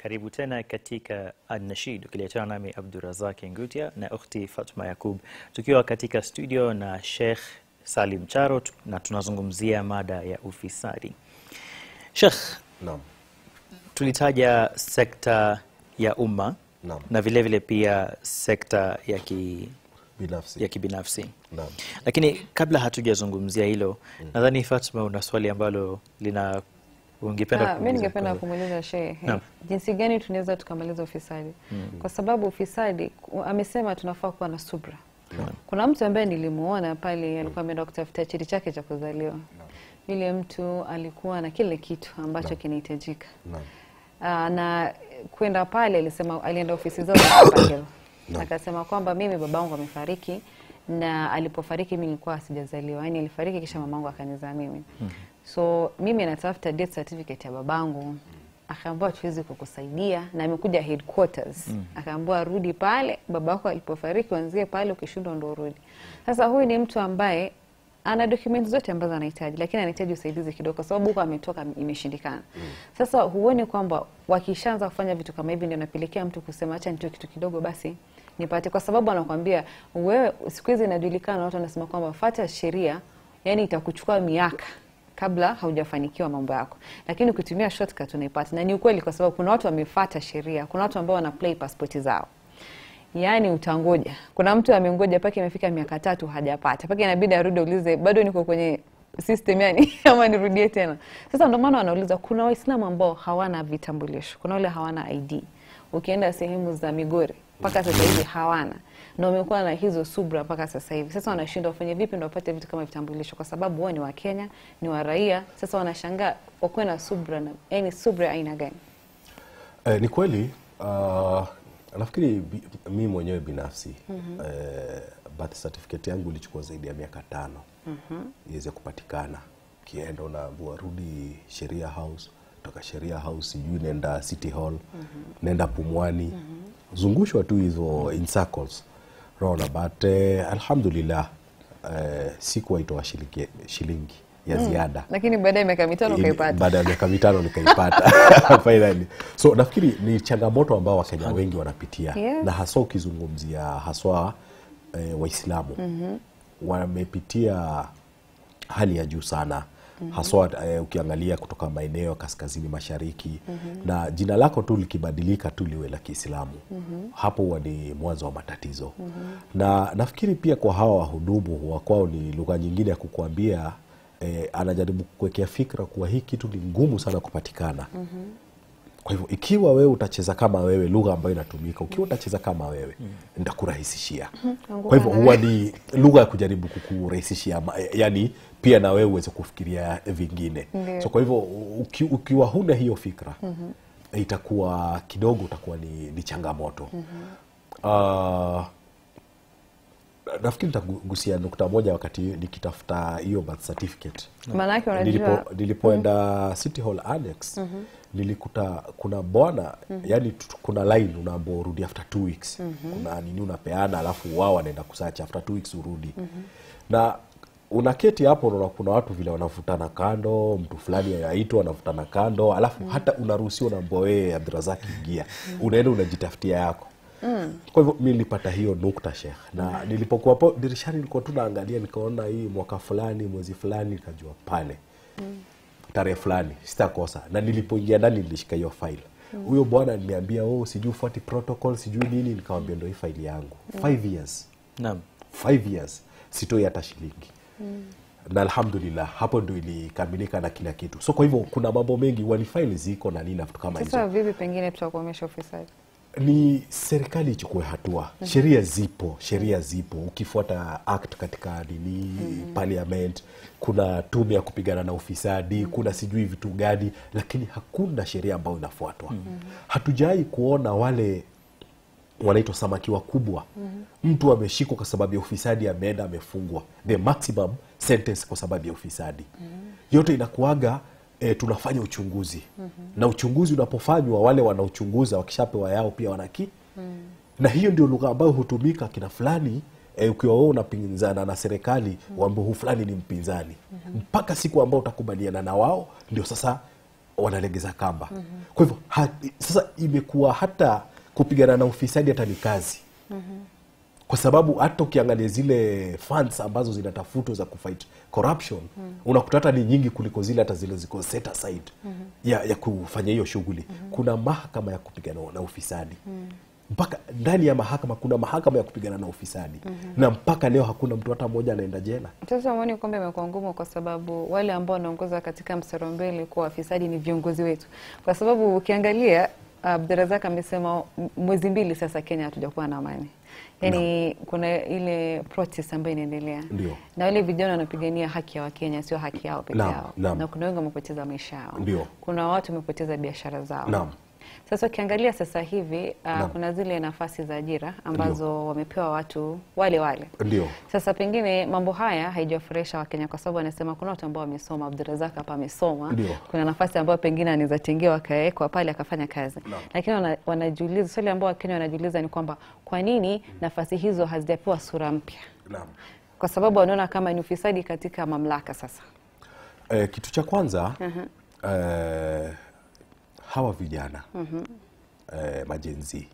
karibu tena katika An-Nashid ukiletana nami Abdurazak Ngutia na ukhti Fatma Yakub tukiwa katika studio na Sheikh Salim Charo tu- na tunazungumzia mada ya ufisadi. Sheikh, Naam. tulitaja sekta ya umma Naam. na vile vile pia sekta ya, ki, Binafsi. ya kibinafsi Naam. lakini kabla hatujazungumzia hilo nadhani Fatma una swali ambalo lina ungependa Ah, mi kuuliza ningependa kwa- kumuuliza shehe Naam. jinsi gani tunaweza tukamaliza ufisadi kwa sababu ufisadi ku- amesema tunafaa kuwa na subra kuna mtu ambaye nilimuona pale alikuwa ameenda kutafuta cheti chake cha kuzaliwa yule mtu alikuwa na kile kitu ambacho kinahitajika Naam. Ah, na kwenda pale alisema alienda ofisi zao za Upper Hill. akasema kwamba mimi babangu amefariki na alipofariki mimi nilikuwa sijazaliwa yani alifariki kisha mamangu akanizaa mimi so mimi natafuta death certificate ya babangu akaambiwa tuwezi kukusaidia na amekuja headquarters akaambiwa rudi pale babako alipofariki wanzie pale ukishindwa ndo urudi sasa huyu ni mtu ambaye ana dokumenti zote ambazo anahitaji lakini anahitaji usaidizi kidogo kwa sababu huko ametoka imeshindikana sasa huoni kwamba wakishaanza kufanya vitu kama hivi ndio napelekea mtu kusema acha nitoe kitu kidogo basi nipate kwa sababu anakwambia wewe siku hizi inajulikana watu wanasema kwamba fata sheria yani itakuchukua miaka kabla haujafanikiwa mambo yako lakini ukitumia shortcut unaipata na ni ukweli kwa sababu kuna watu wamefata sheria kuna watu ambao wana play pasipoti zao yaani utangoja kuna mtu amengoja mpaka imefika miaka tatu hajapata mpaka inabidi arudi aulize bado niko kwenye system yani ama nirudie tena sasa ndio maana wanauliza kuna waislamu ambao hawana vitambulisho kuna wale hawana id ukienda sehemu za migori mpaka sasa hivi hawana na wamekuwa na hizo subra mpaka sasa hivi sasa wanashindwa wafanye vipi ndo wapate vitu kama vitambulisho kwa sababu wao ni wa kenya ni wa raia sasa wanashangaa wakuwe na subra na yani subra aina gani Eh, ni kweli uh, nafikiri bi- mi mwenyewe binafsi eh, birth certificate yangu ilichukua zaidi ya miaka tano iweze kupatikana. Kienda unaambiwa rudi Sheria House, toka Sheria House sijui nenda City Hall, nenda Pumwani, zungushwa tu hizo in circles Unaona, but eh, alhamdulillah eh, sikuwaitoa shilingi, shilingi ya ziada lakini baada ya miaka mitano ili- ukaipata baada ya miaka mitano nikaipata finally. So nafikiri ni changamoto ambao Wakenya wengi wanapitia Yes. na haswa ukizungumzia haswa eh, Waislamu wamepitia hali ya juu sana haswa eh, ukiangalia kutoka maeneo ya kaskazini mashariki na jina lako tu likibadilika tu liwe la Kiislamu hapo huwa ni mwanzo wa matatizo na nafikiri pia kwa hawa wahudumu wa kwao ni lugha nyingine ya kukuambia eh, anajaribu kukuwekea fikra kuwa hii kitu ni ngumu sana kupatikana kwa hivyo ikiwa wewe utacheza kama wewe lugha ambayo inatumika ukiwa utacheza kama wewe nitakurahisishia kwa hivyo huwa ni lugha ya kujaribu kukurahisishia ma- yani pia na wewe uweze kufikiria vingine Ndio. so kwa hivyo uki, ukiwa huna hiyo fikra itakuwa kidogo utakuwa ni, ni changamoto Ah, nafikiri nitagusia nukta moja wakati nikitafuta hiyo birth certificate maanake unajua Nilipo, nilipoenda City Hall Annex nilikuta kuna bwana yani tu- kuna line unaambia urudi after two weeks kuna nini unapeana alafu wao wanaenda kusacha after two weeks urudi na unaketi hapo unaona kuna watu vile wanavutana kando mtu fulani aitwa anavutana kando alafu hata unaruhusiwa unaambia wewe Abdurazak ingia unaenda unajitafutia yako kwa hivyo mi nilipata hiyo nukta shekh na nilipokuwa hapo dirishani nilikuwa tu naangalia nikaona hii mwaka fulani mwezi fulani nikajua pale tarehe fulani sitakosa na nilipoingia ndani nilishika hiyo file huyo bwana aliniambia oh sijui ufuati protocol sijui nini nikamwambia ndo hii faili yangu five years Naam. five years sitoi hata shilingi na alhamdulillah hapo ndo ilikamilika na kila kitu so kwa hivyo kuna mambo mengi walifaili ziko na nini na vitu kama hizo sasa vipi pengine tutakuomesha ufisadi ni serikali ichukue hatua sheria zipo sheria zipo ukifuata act katika nini parliament kuna tume ya kupigana na ufisadi kuna sijui vitu gani lakini hakuna sheria ambayo inafuatwa hatujawai kuona wale wanaitwa samaki wakubwa mtu ameshikwa kwa sababu ya ufisadi ameenda amefungwa the maximum sentence kwa sababu ya ufisadi yote inakuaga e, tunafanya uchunguzi na uchunguzi unapofanywa wale wanaochunguza wakishapewa yao pia wanaki na hiyo ndio lugha ambayo hutumika kina fulani e, ukiwa wewe unapinzana na serikali mm. wambe huu fulani ni mpinzani mpaka siku ambao utakubaliana na wao ndio sasa wanalegeza kamba kwa hivyo ha, sasa imekuwa hata kupigana na ufisadi hata ni kazi kwa sababu hata ukiangalia zile funds ambazo zinatafutwa za kufight corruption unakuta hata ni nyingi kuliko zile hata zile ziko set aside ya, ya kufanya hiyo shughuli kuna mahakama ya kupigana na ufisadi mpaka ndani ya mahakama kuna mahakama ya kupigana na ufisadi na mpaka leo hakuna mtu hata mmoja anaenda jela Sasa umeoni kwamba imekuwa ngumu kwa sababu wale ambao wanaongoza katika mstari wa mbele kuwa wafisadi ni viongozi wetu, kwa sababu ukiangalia Abdurazak amesema m- mwezi mbili sasa Kenya hatujakuwa na amani, yaani kuna ile protest ambayo inaendelea Ndio. na wale vijana wanapigania haki ya Wakenya, sio haki yao peke Naam, yao, naam. na kuna wengi wamepoteza maisha yao, Ndio. kuna watu wamepoteza biashara zao Naam. Sasa ukiangalia sasa hivi uh, Naam. kuna zile nafasi za ajira ambazo wamepewa watu wale wale ndio sasa pengine mambo haya haijawafurahisha Wakenya kwa sababu anasema kuna watu ambao wamesoma. Abdurazak hapa amesoma, Ndio. kuna nafasi ambayo pengine anaweza tengewa akawekwa pale akafanya kazi, lakini wana, wanajiuliza swali ambao Wakenya wanajiuliza ni kwamba kwa nini nafasi hizo hazijapewa sura mpya? naam Kwa sababu wanaona kama ni ufisadi katika mamlaka. Sasa Eh, kitu cha kwanza eh, hawa vijana eh, majenzi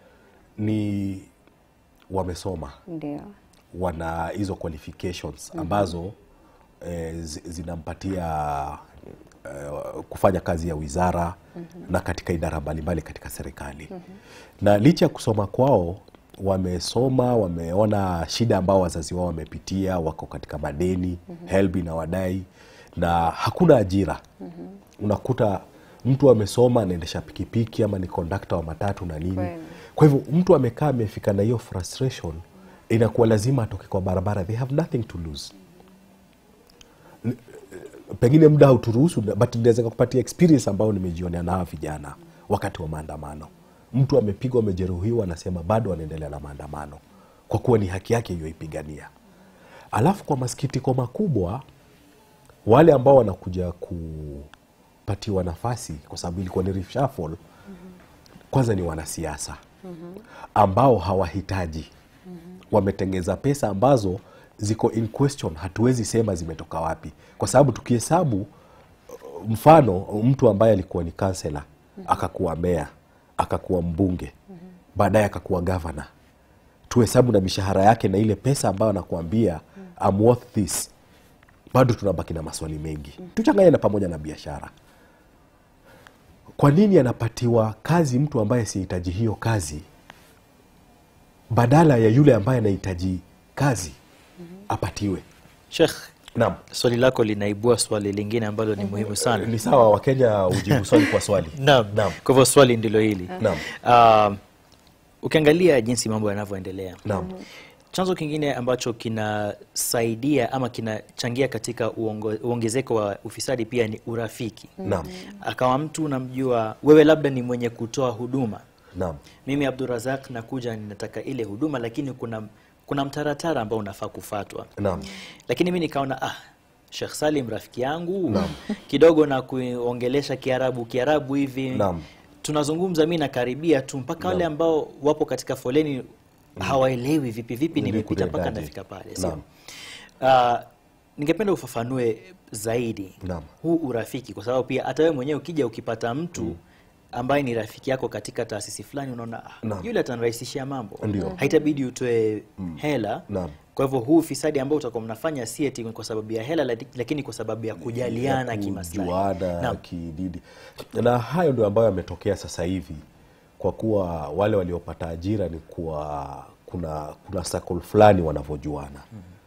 ni wamesoma ndio wana hizo qualifications ambazo eh, zi- zinampatia eh, kufanya kazi ya wizara na katika idara mbalimbali katika serikali na licha ya kusoma kwao wamesoma wameona shida ambao wazazi wao wamepitia wako katika madeni helbi na wadai na hakuna ajira unakuta mtu amesoma anaendesha pikipiki ama ni kondakta wa matatu na nini Kweli. kwa hivyo mtu amekaa amefika na hiyo frustration inakuwa lazima atoke kwa barabara they have nothing to lose N- pengine muda hauturuhusu but naweza kupatia experience ambayo nimejionea na hawa vijana wakati wa maandamano mtu amepigwa amejeruhiwa anasema bado anaendelea na maandamano kwa kuwa ni haki yake iliyoipigania alafu kwa masikitiko makubwa wale ambao wanakuja kupatiwa nafasi kwa sababu ilikuwa ni reshuffle kwanza ni wanasiasa ambao hawahitaji wametengeza pesa ambazo ziko in question hatuwezi sema zimetoka wapi kwa sababu tukihesabu uh, mfano mtu ambaye alikuwa ni kansela akakuwa meya akakuwa mbunge baadaye akakuwa gavana tuhesabu na mishahara yake na ile pesa ambayo anakuambia I'm worth this bado tunabaki na maswali mengi tuchanganye na pamoja na biashara kwa nini anapatiwa kazi mtu ambaye sihitaji hiyo kazi badala ya yule ambaye anahitaji kazi apatiwe Sheikh, naam swali lako linaibua swali lingine ambalo ni muhimu sana. ni sawa wakenya ujibu swali kwa swali Naam. Naam. Kwa hivyo swali ndilo hili. Naam. Ah, ukiangalia jinsi mambo yanavyoendelea naam chanzo kingine ambacho kinasaidia ama kinachangia katika uongo, uongezeko wa ufisadi pia ni urafiki. naam Akawa mtu unamjua wewe, labda ni mwenye kutoa huduma, naam mimi Abdurazak nakuja ninataka ile huduma, lakini kuna kuna mtaratara ambao unafaa kufatwa naam lakini mi nikaona ah, Sheikh Salim rafiki yangu kidogo na kuongelesha Kiarabu Kiarabu hivi Naam. tunazungumza, mi nakaribia tu mpaka wale ambao wapo katika foleni hawaelewi vipi vipi Nili nimepita mpaka kutendaje? nafika pale. sio? Naam. Ah, ningependa ufafanue zaidi Naam. huu urafiki, kwa sababu pia hata wewe mwenyewe ukija ukipata mtu ambaye ni rafiki yako katika taasisi fulani, unaona ah, Naam. yule atanirahisishia mambo, Ndio. haitabidi utoe hela Naam. kwa hivyo huu ufisadi ambao utakuwa mnafanya si eti kwa sababu ya hela, lati- lakini kwa sababu ya kujaliana ya kimaslahi. kujuana Naam. kididi na hayo ndio ambayo yametokea sasa hivi kwa kuwa wale waliopata ajira ni kuwa kuna kuna circle fulani wanavyojuana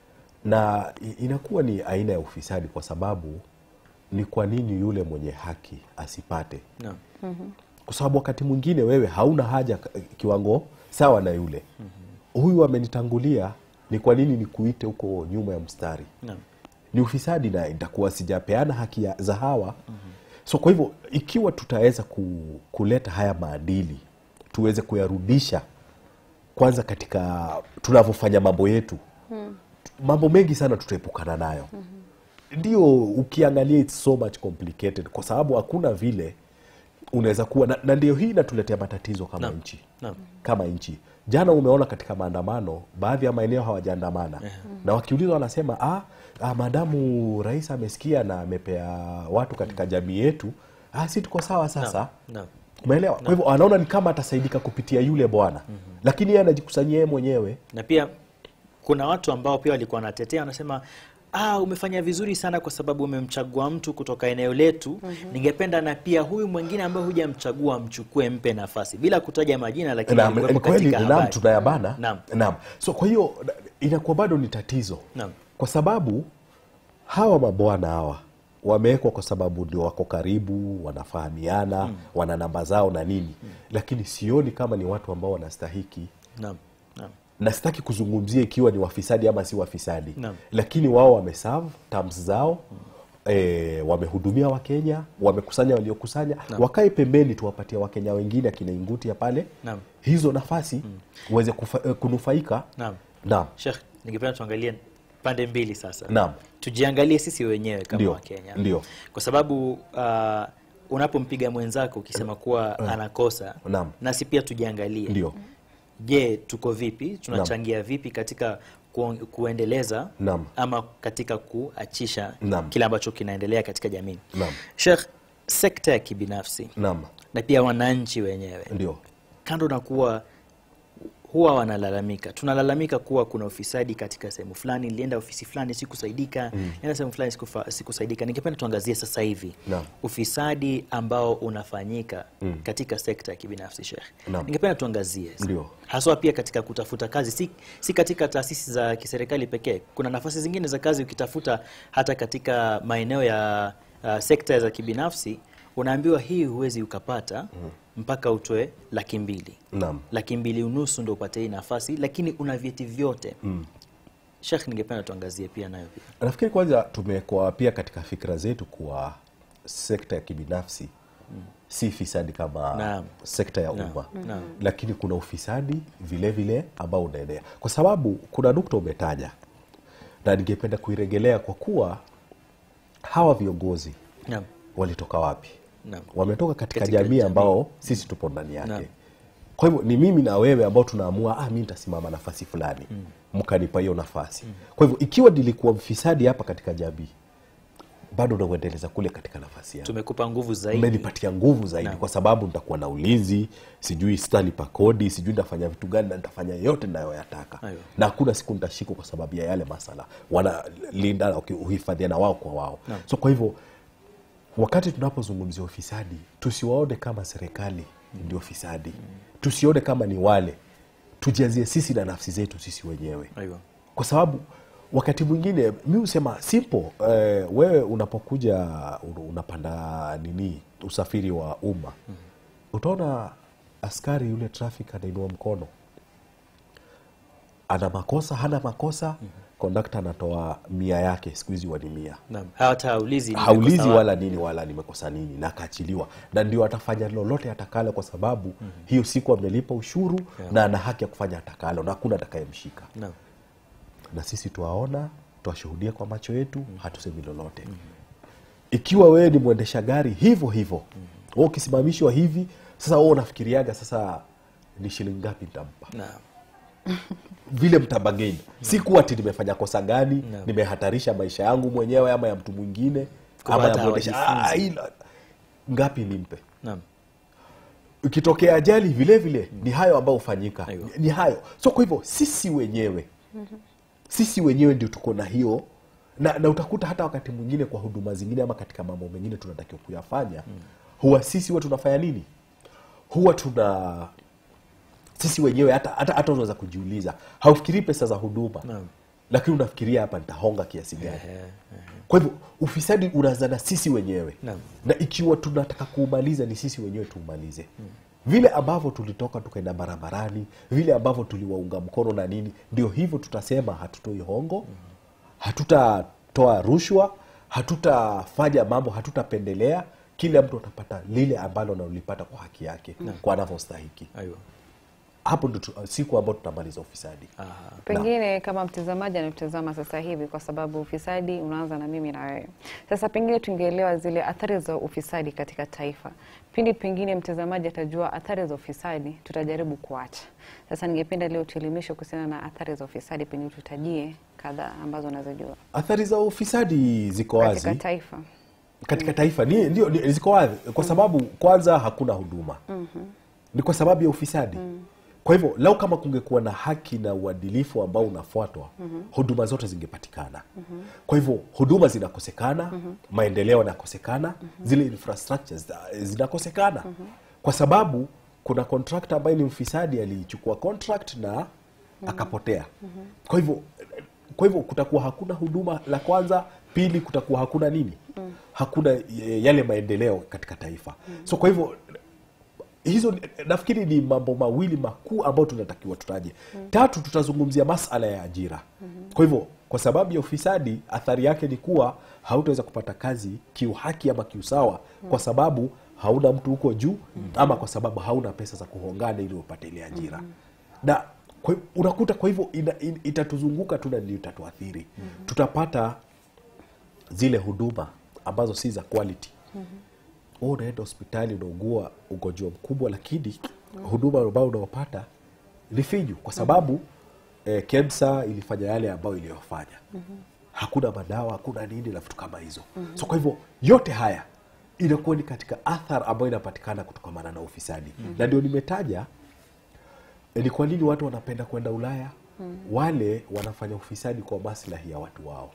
na i- inakuwa ni aina ya ufisadi kwa sababu ni kwa nini yule mwenye haki asipate Naam. kwa sababu wakati mwingine wewe hauna haja k- kiwango sawa na yule huyu amenitangulia ni kwa nini nikuite huko nyuma ya mstari Naam. ni ufisadi na itakuwa sijapeana haki ya- za hawa so kwa hivyo ikiwa tutaweza ku, kuleta haya maadili tuweze kuyarudisha kwanza katika tunavyofanya mambo yetu mambo mengi sana tutaepukana nayo ndio ukiangalia it's so much complicated kwa sababu hakuna vile unaweza kuwa na, na ndio hii inatuletea matatizo kama Naam. nchi Naam. kama nchi jana umeona katika maandamano baadhi ya maeneo hawajaandamana na wakiulizwa wanasema ah, ah, maadamu rais amesikia na amepea watu katika jamii yetu ah, si tuko sawa sasa Naam. umeelewa kwa hivyo anaona ni kama atasaidika kupitia yule bwana lakini yeye anajikusanyia yeye mwenyewe na pia kuna watu ambao pia walikuwa wanatetea wanasema ah, umefanya vizuri sana kwa sababu umemchagua mtu kutoka eneo letu ningependa na pia huyu mwingine ambaye hujamchagua mchukue mpe nafasi bila kutaja majina lakini Naam, alikuwepo ni kweli katika naam habari. tunayabana Naam. naam so kwa hiyo inakuwa bado ni tatizo Naam. kwa sababu hawa mabwana hawa wamewekwa kwa sababu ndio wako karibu wanafahamiana wana namba zao na nini lakini sioni kama ni watu ambao wanastahiki Naam. Naam. na sitaki kuzungumzia ikiwa ni wafisadi ama si wafisadi Naam. lakini wao wameserve terms zao E, wamehudumia wakenya wamekusanya waliokusanya wakae pembeni tuwapatia wakenya wengine akina ingutia pale Naam. hizo nafasi uweze kufa, eh, kunufaika Naam. naam Sheikh, ningependa tuangalie pande mbili sasa. Naam. Tujiangalie sisi wenyewe kama Ndio, Wakenya. ndio. Kwa sababu uh, unapompiga mwenzako ukisema kuwa anakosa, Naam. nasi pia tujiangalie. ndio Je, tuko vipi? Tunachangia vipi katika ku, kuendeleza Naam. ama katika kuachisha Naam. kile ambacho kinaendelea katika jamii? Naam. Sheikh, sekta ya kibinafsi naam na pia wananchi wenyewe ndio kando na kuwa huwa wanalalamika, tunalalamika kuwa kuna ufisadi katika sehemu fulani, nilienda ofisi fulani sikusaidika, nilienda sehemu fulani sikufa- sikusaidika. Ningependa tuangazie sasa hivi Naam. ufisadi ambao unafanyika katika sekta ya kibinafsi Sheikh. Naam. Ningependa tuangazie Ndio. haswa pia katika kutafuta kazi, si, si katika taasisi za kiserikali pekee. Kuna nafasi zingine za kazi ukitafuta hata katika maeneo ya uh, sekta za kibinafsi, unaambiwa hii huwezi ukapata mpaka utoe laki mbili naam laki mbili unusu ndo upate hii nafasi, lakini una vyeti vyote mm. Sheikh, ningependa tuangazie pia nayo pia. nafikiri kwanza tumekuwa pia katika fikra zetu kuwa sekta ya kibinafsi si fisadi kama Naam. sekta ya Naam. umma Naam. lakini kuna ufisadi vile vile ambao unaenea kwa sababu kuna nukta umetaja na ningependa kuiregelea kwa kuwa hawa viongozi Naam. walitoka wapi Naam. wametoka katika, Katika jamii jamii. ambao sisi tupo ndani yake Naam. kwa hivyo ni mimi na wewe ambao tunaamua ah, mi nitasimama nafasi fulani mkanipa hiyo nafasi kwa hivyo ikiwa nilikuwa mfisadi hapa katika jamii bado nauendeleza kule katika nafasi yangu Tumekupa nguvu zaidi. umenipatia nguvu zaidi Naam. kwa sababu nitakuwa na ulinzi sijui sitalipa kodi sijui nitafanya vitu gani na nitafanya yote nayoyataka Aiyo. na hakuna siku nitashikwa kwa sababu ya yale masala wanalinda okay, uhifadhiana wao kwa wao Naam. so kwa hivyo wakati tunapozungumzia ufisadi tusiwaone kama serikali ndio fisadi tusione kama ni wale tujianzie sisi na nafsi zetu sisi wenyewe Aiyo. kwa sababu wakati mwingine mi husema simple eh, wewe unapokuja un- unapanda nini usafiri wa umma utaona askari yule traffic anainua mkono ana makosa hana makosa kondakta anatoa mia yake siku hizi wani mia Naam. Hata haulizi nimekosa haulizi wapi. wala nini wala nimekosa nini na akaachiliwa na ndio atafanya lolote atakalo kwa sababu hiyo siku amelipa ushuru na ana haki ya kufanya atakalo na hakuna atakayemshika Naam. na sisi twaona twashuhudia kwa macho yetu hatusemi lolote ikiwa wewe ni mwendesha gari hivyo hivyo mm. ukisimamishwa hivi sasa wewe unafikiriaga sasa ni shilingi ngapi nitampa Naam. vile mtabageni si kuwa ati nimefanya kosa gani Naam. nimehatarisha maisha yangu mwenyewe ama ya mtu mwingine Kwa ama ya hata mwendesha hawajifunzi. Ah, ila- ngapi nimpe Naam. ikitokea ajali vile vile ni hayo ambayo hufanyika Aiyo. ni hayo so kwa hivyo sisi wenyewe sisi wenyewe ndio tuko na hiyo na, na utakuta hata wakati mwingine kwa huduma zingine ama katika mambo mengine tunatakiwa kuyafanya huwa sisi huwa tunafanya nini huwa tuna sisi wenyewe hata hata hata unaweza kujiuliza haufikirii pesa za huduma Naam. lakini unafikiria hapa nitahonga kiasi gani Ehe, kwa hivyo ufisadi unaanza na sisi wenyewe Naam. na ikiwa tunataka kuumaliza ni sisi wenyewe tuumalize vile ambavyo tulitoka tukaenda barabarani vile ambavyo tuliwaunga mkono na nini ndio hivyo tutasema hatutoi hongo hatutatoa rushwa hatutafanya mambo hatutapendelea kila mtu atapata lile ambalo analipata kwa haki yake kwa anavyostahiki Aiyo. hapo ndo tu- siku ambayo tutamaliza ufisadi Aha. Pengine kama mtazamaji anatutazama sasa hivi, kwa sababu ufisadi unaanza na mimi na wewe. Sasa pengine tungeelewa zile athari za ufisadi katika taifa. Pindi pengine mtazamaji atajua athari za ufisadi, tutajaribu kuacha. Sasa ningependa leo tuelimishe kuhusiana na athari za ufisadi, pengine tutajie kadhaa ambazo unazojua athari za ufisadi ziko katika wazi taifa. katika taifa ni, ndio ni, ziko wazi kwa sababu kwanza hakuna huduma ni kwa sababu ya ufisadi kwa hivyo lau kama kungekuwa na haki na uadilifu ambao unafuatwa huduma zote zingepatikana kwa hivyo huduma zinakosekana maendeleo yanakosekana zile infrastructures za- zinakosekana kwa sababu kuna contractor ambaye ni mfisadi alichukua contract na akapotea kwa hivyo kwa hivyo kutakuwa hakuna huduma la kwanza pili kutakuwa hakuna nini hakuna eh, yale maendeleo katika taifa so kwa hivyo hizo ni- nafikiri ni mambo mawili makuu ambayo tunatakiwa tutaje tatu tutazungumzia masala ya ajira kwa hivyo kwa sababu ya ufisadi athari yake ni kuwa hautaweza kupata kazi kiuhaki ama kiusawa kwa sababu hauna mtu huko juu ama kwa sababu hauna pesa za kuhongana ili upate ile ajira na kwa, hivyo- unakuta kwa hivyo ina, in, itatuzunguka tu na ndio itatuathiri tutapata zile huduma ambazo si za quality wewe unaenda hospitali unaugua ugonjwa mkubwa lakini huduma ambayo unaopata ni finyu kwa sababu eh, KEMSA ilifanya yale ambayo iliyofanya hakuna madawa hakuna nini na vitu kama hizo so kwa hivyo yote haya inakuwa ni katika athar ambayo inapatikana kutokamana na ufisadi na ndio nimetaja eh, ni kwa nini watu wanapenda kwenda ulaya wale wanafanya ufisadi kwa maslahi ya watu wao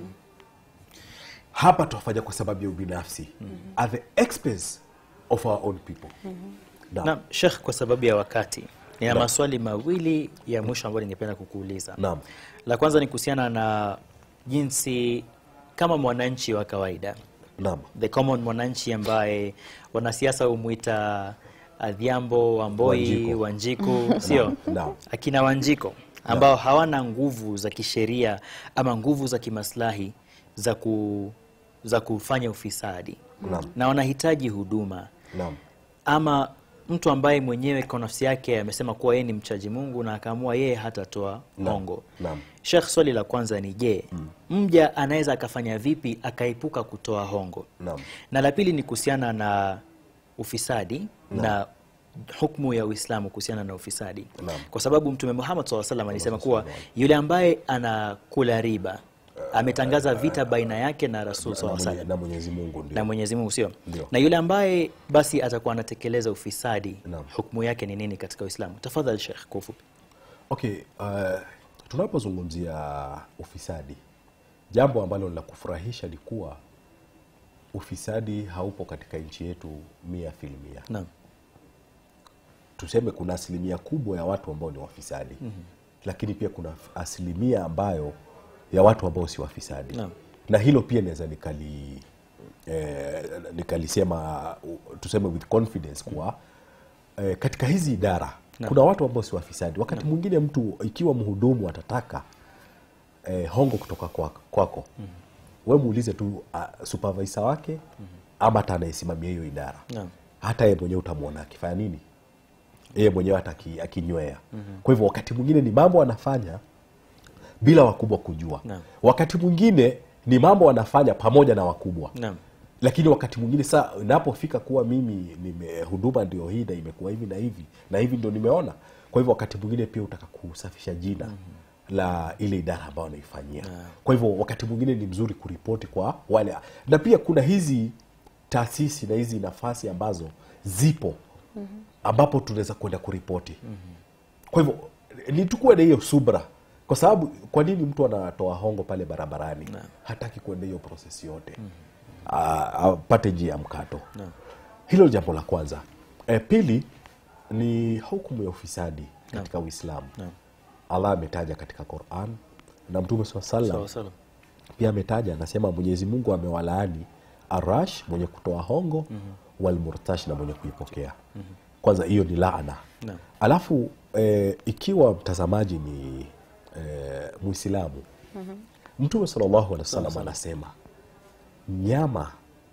hapa twafanya kwa sababu ya ubinafsi at the expense of our own people Naam. Naam, Sheikh, kwa sababu ya wakati nina Naam. maswali mawili ya mwisho ambayo ningependa kukuuliza. Naam. La kwanza ni kuhusiana na jinsi kama mwananchi wa kawaida Naam. the common mwananchi ambaye wanasiasa humwita Adhiambo, Wamboi, Wanjiku. Wanjiku, sio Naam. akina Wanjiko ambao hawana nguvu za kisheria ama nguvu za kimaslahi za, ku, za kufanya ufisadi Naam. na wanahitaji huduma Naam. ama mtu ambaye mwenyewe kwa nafsi yake amesema kuwa yeye ni mchaji Mungu na akaamua yeye hatatoa Naam. hongo. Naam. Sheikh, swali la kwanza ni je, mja anaweza akafanya vipi akaepuka kutoa hongo? Naam. Na la pili ni kuhusiana na ufisadi na hukmu ya Uislamu kuhusiana na ufisadi, Naam. kwa sababu Mtume Muhammad SAW salam alisema kuwa yule ambaye anakula riba ametangaza vita baina yake na Rasul Na SAW mwenye- salam na Mwenyezi Mungu ndio. na Mwenyezi Mungu sio Ndio. na yule ambaye basi atakuwa anatekeleza ufisadi Naam. hukumu yake ni nini katika Uislamu? Tafadhali Sheikh, kwa ufupi. Okay, uh, tunapozungumzia ufisadi, jambo ambalo la kufurahisha ni kuwa ufisadi haupo katika nchi yetu mia filmia. Naam. Tuseme kuna asilimia kubwa ya watu ambao ni wafisadi mm-hmm. lakini pia kuna asilimia ambayo ya watu ambao si wafisadi Naam. na hilo pia naweza nikali eh, nikalisema uh, tuseme with confidence kuwa eh, katika hizi idara Naam. kuna watu ambao si wafisadi wakati mwingine mtu ikiwa mhudumu atataka eh, hongo kutoka kwako, kwako. Mm-hmm. we muulize tu uh, supervisor wake mm-hmm. ama hata anayesimamia hiyo idara Naam. hata yeye mwenyewe utamwona akifanya nini yeye mwenyewe hata aki- akinywea mm-hmm. kwa hivyo wakati mwingine ni mambo anafanya bila wakubwa kujua Naam. wakati mwingine ni mambo wanafanya pamoja na wakubwa Naam. lakini wakati mwingine saa inapofika kuwa mimi nime huduma ndio hii na imekuwa hivi na hivi na hivi ndio nimeona kwa hivyo wakati mwingine pia utaka kusafisha jina mm-hmm. la ile idara ambayo anaifanyia kwa hivyo wakati mwingine ni mzuri kuripoti kwa wale na pia kuna hizi taasisi na hizi nafasi ambazo zipo mm-hmm. ambapo tunaweza kwenda kuripoti mm-hmm. kwa hivyo ni tukuwe na hiyo subra kwa sababu kwa nini mtu anatoa hongo pale barabarani hataki kuenda hiyo proses yote mm-hmm. apate njia ya mkato hilo ni jambo la kwanza e, pili ni hukumu ya ufisadi katika uislamu allah ametaja katika quran na mtume saa salam Sawa sawa. pia ametaja anasema mwenyezi mungu amewalaani arash mwenye kutoa hongo mm-hmm. walmurtash na mwenye kuipokea mm-hmm. kwanza hiyo ni laana Naam. alafu e, ikiwa mtazamaji ni e, mwislamu mm-hmm. mtume salllahu alehi wasallam anasema nyama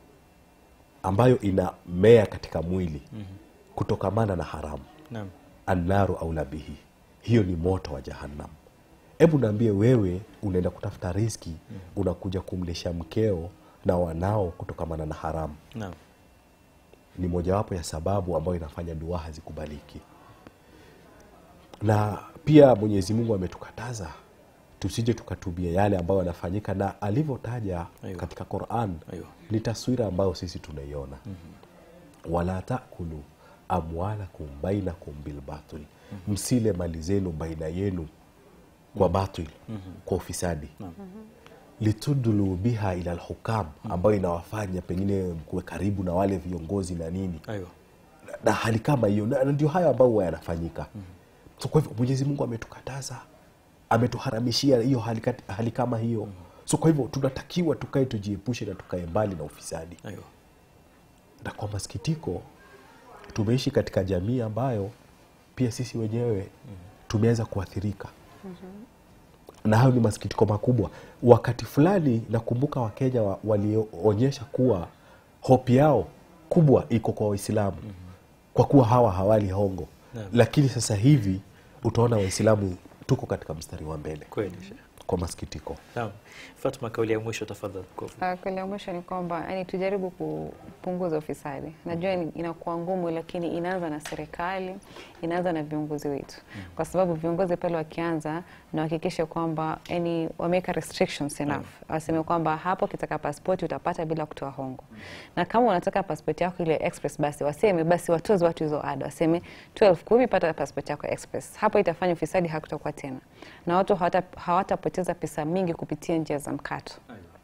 ambayo inamea katika mwili mm-hmm. kutokamana na haramu Naam. annaru aula bihi hiyo ni moto wa jahannam hebu naambie wewe unaenda kutafuta riski mm. unakuja kumlisha mkeo na wanao kutokamana na haramu Naam. ni mojawapo ya sababu ambayo inafanya dua hazikubaliki na pia mwenyezi mungu ametukataza tusije tukatumia yale ambayo yanafanyika na alivyotaja Aiyo. katika Quran Aiyo. ni taswira ambayo sisi tunaiona wala takulu amwalakum bainakum bilbatil msile mali zenu baina yenu kwa batil kwa ufisadi litudlu biha ila lhukam ambayo inawafanya pengine kuwe karibu na wale viongozi na nini Aiyo. na- na hali kama hiyo na na ndio hayo ambayo huwa yanafanyika so kwa hivyo mwenyezi mungu ametukataza ametuharamishia hiyo hali, kat- hali kama hiyo so kwa hivyo tunatakiwa tukae tujiepushe na tukae mbali na ufisadi Aiyo. na kwa masikitiko tumeishi katika jamii ambayo pia sisi wenyewe tumeweza kuathirika na hayo ni masikitiko makubwa wakati fulani nakumbuka wakenya wa, walionyesha kuwa hopi yao kubwa iko kwa waislamu kwa kuwa hawa hawali hongo Naam. lakini sasa hivi utaona waislamu tuko katika mstari wa mbele Kweli Sheikh. kwa masikitiko Naam. Fatma, kauli ya mwisho tafadhali. kwa ufupi. Uh, Kweli ya mwisho ni kwamba yani, tujaribu kupunguza ufisadi. Najua ni- inakuwa ngumu, lakini inaanza na serikali, inaanza na viongozi wetu, kwa sababu viongozi pale wakianza na wahakikishe kwamba yani, wameweka restrictions enough, waseme kwamba hapo ukitaka pasipoti utapata bila kutoa hongo, na kama unataka pasipoti yako ile express, basi waseme basi watoze watu hizo ada, waseme 12 kumi, pata pasipoti yako express. Hapo itafanya ufisadi hakutakuwa tena, na watu hawata- hawatapoteza pesa mingi kupitia njia za mkato.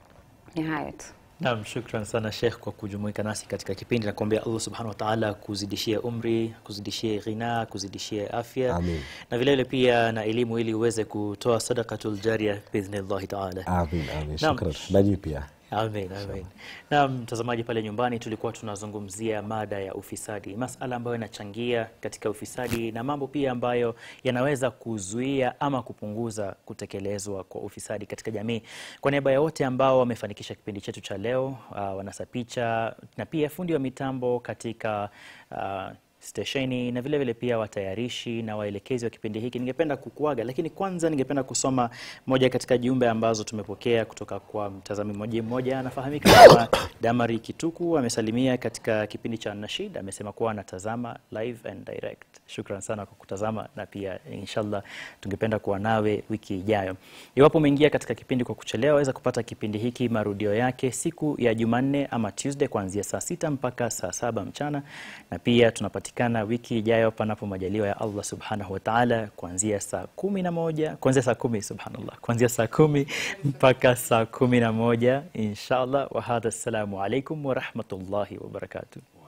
Ni hayo tu. Naam, shukran sana Sheikh kwa kujumuika nasi katika kipindi na kuombea Allah subhanahu wa ta'ala kuzidishie umri, kuzidishie ghina, kuzidishie afya Amin. na vile vile pia na elimu ili uweze kutoa sadaqatul jaria biidhnillahi ta'ala. amin amin Naam. shukran nanyi pia Amen, amen. Na mtazamaji pale nyumbani, tulikuwa tunazungumzia mada ya ufisadi, masala ambayo yanachangia katika ufisadi na mambo pia ambayo yanaweza kuzuia ama kupunguza kutekelezwa kwa ufisadi katika jamii. Kwa niaba ya wote ambao wamefanikisha kipindi chetu cha leo, uh, wanasa picha na pia fundi wa mitambo katika uh, stesheni na vile vile pia watayarishi na waelekezi wa kipindi hiki, ningependa kukuaga, lakini kwanza ningependa kusoma moja katika jumbe ambazo tumepokea kutoka kwa mtazamaji mmoja. Anafahamika kama Damari Kituku, amesalimia katika kipindi cha Nashid, amesema kuwa anatazama live and direct. Shukran sana kwa kutazama, na pia inshallah tungependa kuwa nawe wiki ijayo. Iwapo umeingia katika kipindi kwa kuchelewa, waweza kupata kipindi hiki marudio yake siku ya Jumanne ama Tuesday kuanzia saa sita mpaka saa saba mchana, na pia tunapatikana wiki ijayo panapo majaliwa ya Allah subhanahu wa ta'ala, kuanzia saa kumi na moja kuanzia saa kumi subhanallah, kuanzia saa kumi mpaka saa kumi na moja inshallah. Wa hadha, assalamu alaikum wa rahmatullahi wa barakatuh.